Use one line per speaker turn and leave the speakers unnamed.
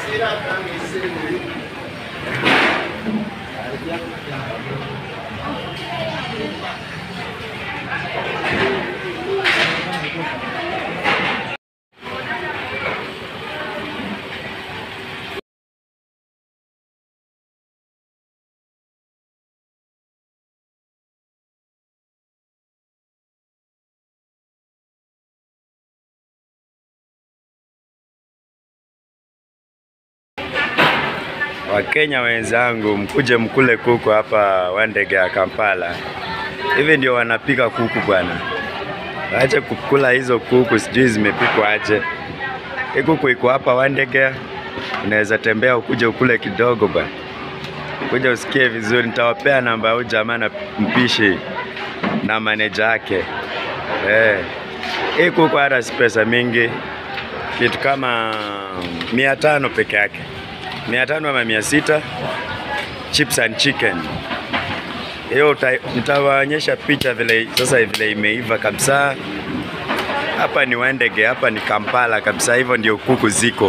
Wakenya wenzangu, mkuje mkule kuku hapa Wandege ya Kampala. Hivi ndio wanapika kuku bwana, ache kukula hizo kuku, sijui zimepikwa aje. Hii kuku iko hapa Wandege, unaweza tembea ukuje ukule kidogo bwana, kuja usikie vizuri. Nitawapea namba ya huyu jamaa na mpishi na maneja yake eh. Hii kuku hata si pesa mingi, kitu kama mia tano peke yake mia tano ama mia sita chips and chicken. Hiyo uta- nitawaonyesha picha vile sasa vile imeiva kabisa. Hapa ni Wandege, hapa ni Kampala kabisa, hivyo ndio kuku ziko.